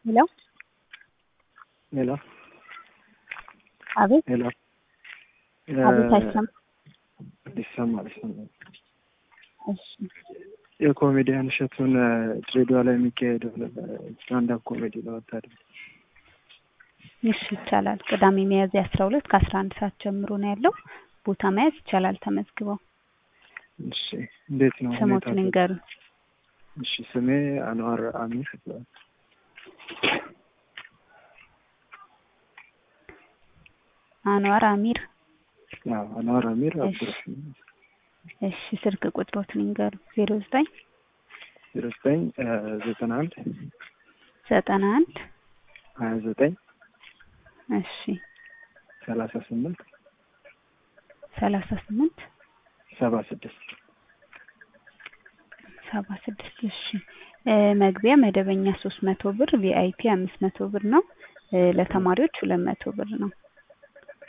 ሄሎ ሄሎ አቤት ሄሎ አቤት አይሰማም። ይሰማል ይሰማል። እሺ የኮሜዲያን እሸቱን ድሬዳዋ ላይ የሚካሄደው ስታንዳፕ ኮሜዲ ለወታደር እሺ ይቻላል። ቅዳሜ ሚያዝያ አስራ ሁለት ከአስራ አንድ ሰዓት ጀምሮ ነው ያለው። ቦታ መያዝ ይቻላል ተመዝግበው። እሺ እንዴት ነው ስሞቱን ሁኔታ? ይንገሩ። እሺ ስሜ አንዋር አሚር ይባላል። አንዋር አሚር። አዎ አንዋር አሚር እሺ። አብዱራህማን እሺ ስልክ ቁጥሮትን ይንገሩ። ዜሮ ዘጠኝ ዜሮ ዘጠኝ ዘጠና አንድ ዘጠና አንድ ሀያ ዘጠኝ እሺ ሰላሳ ስምንት ሰላሳ ስምንት ሰባ ስድስት ሰባ ስድስት እሺ እ መግቢያ መደበኛ ሶስት መቶ ብር ቪአይፒ አምስት መቶ ብር ነው እ ለተማሪዎች ሁለት መቶ ብር ነው